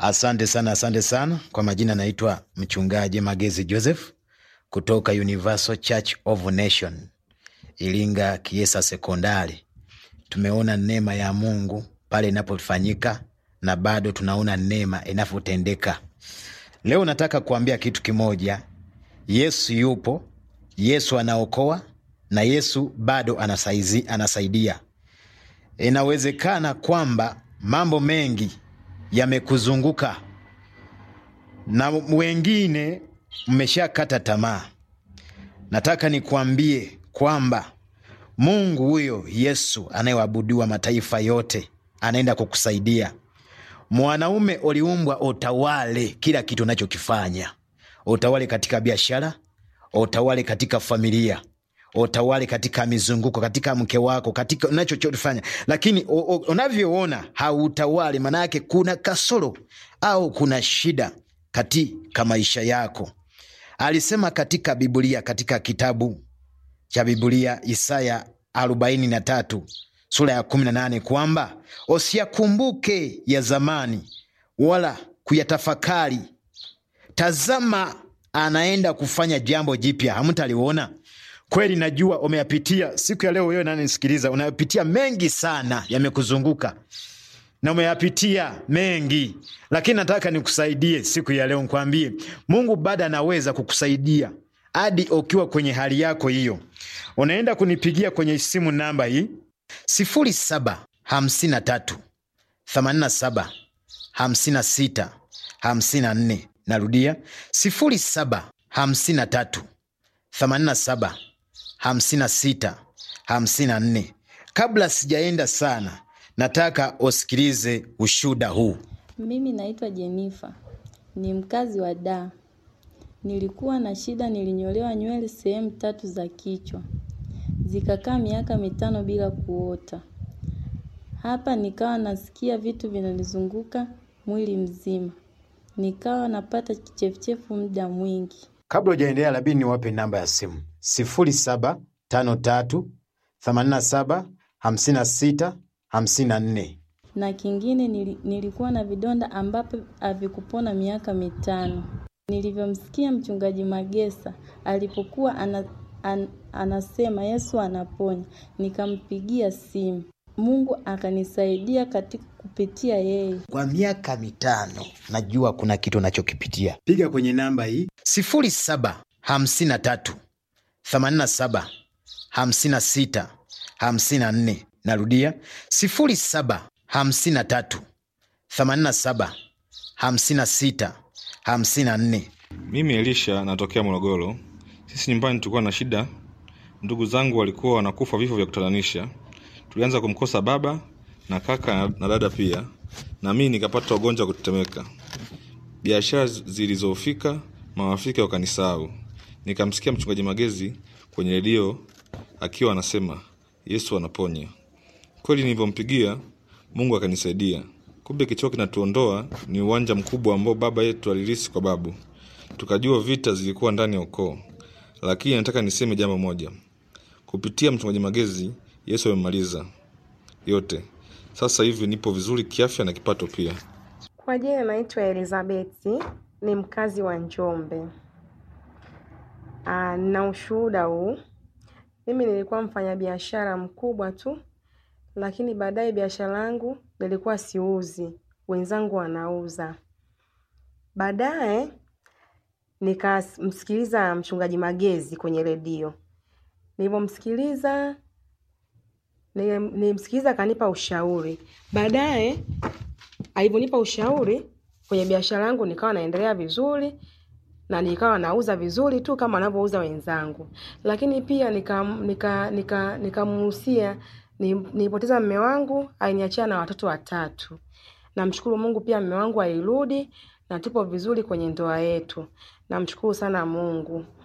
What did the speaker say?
Asante sana, asante sana. Kwa majina naitwa mchungaji Magezi Joseph kutoka Universal Church of Nation Iringa Kiesa Sekondari. Tumeona neema ya Mungu pale inapofanyika na bado tunaona neema inavyotendeka. Leo nataka kuambia kitu kimoja. Yesu yupo, Yesu anaokoa na Yesu bado anasaizi, anasaidia. Inawezekana kwamba mambo mengi yamekuzunguka na wengine mmeshakata tamaa. Nataka nikuambie kwamba Mungu huyo Yesu anayeabudiwa mataifa yote anaenda kukusaidia. Mwanaume uliumbwa utawale kila kitu unachokifanya, utawale katika biashara, utawale katika familia, utawale katika mizunguko, katika mke wako, katika unachofanya, lakini u- u- unavyoona hautawali, maana yake kuna kasoro au kuna shida katika maisha yako. Alisema katika Biblia, katika kitabu cha Biblia Isaya arobaini na tatu sura ya kumi na nane kwamba usiyakumbuke ya zamani wala kuyatafakari. Tazama, anaenda kufanya jambo jipya, hamtaliona. Kweli najua umeyapitia siku ya leo. Wewe nanisikiliza, unayapitia mengi sana, yamekuzunguka na umeyapitia mengi, lakini nataka nikusaidie siku ya leo, nikwambie Mungu bado anaweza kukusaidia hadi ukiwa kwenye hali yako hiyo. Unaenda kunipigia kwenye simu namba hii sifuri saba hamsini na tatu themanini na saba hamsini na sita hamsini na nne. Narudia sifuri saba hamsini na tatu themanini na saba hamsini na sita hamsini na nne. Kabla sijaenda sana, nataka usikilize ushuda huu. Mimi naitwa Jenifa, ni mkazi wa Dar. Nilikuwa na shida, nilinyolewa nywele sehemu tatu za kichwa, zikakaa miaka mitano bila kuota. Hapa nikawa nasikia vitu vinanizunguka mwili mzima, nikawa napata kichefuchefu muda mwingi. Kabla ujaendelea, labidi niwape namba ya simu sifuri saba tano tatu themanini na saba hamsini na sita hamsini na nne. na kingine nili, nilikuwa na vidonda ambapo havikupona miaka mitano. Nilivyomsikia mchungaji Magesa alipokuwa ana, an, anasema Yesu anaponya, nikampigia simu. Mungu akanisaidia katika kupitia yeye. Kwa miaka mitano najua kuna kitu unachokipitia. Piga kwenye namba hii sifuri saba hamsini na tatu themanini na saba hamsini na sita hamsini na nne. Narudia sifuri saba hamsini na tatu themanini na saba hamsini na sita hamsini na nne. Mimi Elisha natokea Morogoro. Sisi nyumbani tulikuwa na shida, ndugu zangu walikuwa wanakufa vifo vya kutatanisha. Tulianza kumkosa baba na kaka na- na dada pia, na mimi nikapata ugonjwa wa kutetemeka. Biashara zi- zilizofika, marafiki wakanisahau. Nikamsikia mchungaji Magezi kwenye redio akiwa anasema Yesu anaponya. Kweli nilivyompigia Mungu akanisaidia. Kumbe kichwa kinatuondoa ni uwanja mkubwa ambao baba yetu alirisi kwa babu. Tukajua vita zilikuwa ndani ya ukoo, lakini nataka niseme jambo moja. Kupitia mchungaji Magezi, Yesu amemaliza yote. Sasa hivi nipo vizuri kiafya na kipato pia. Kwa jina naitwa Elizabeti, ni mkazi wa Njombe. Ah, na ushuhuda huu. Mimi nilikuwa mfanyabiashara mkubwa tu, lakini baadaye biashara yangu nilikuwa siuzi, wenzangu wanauza. Baadaye nikamsikiliza mchungaji Magezi kwenye redio. Nilivyomsikiliza nilim- nilimsikiliza akanipa ushauri. Baadaye alivyonipa ushauri kwenye biashara yangu nikawa naendelea vizuri na nikawa nauza vizuri tu kama wanavyouza wenzangu, lakini pia nikamuhusia nika, nika, nikamuhusia ni- nilipoteza mme wangu, aliniachia na watoto watatu. Namshukuru Mungu pia mme wangu alirudi na tupo vizuri kwenye ndoa yetu. Namshukuru sana Mungu.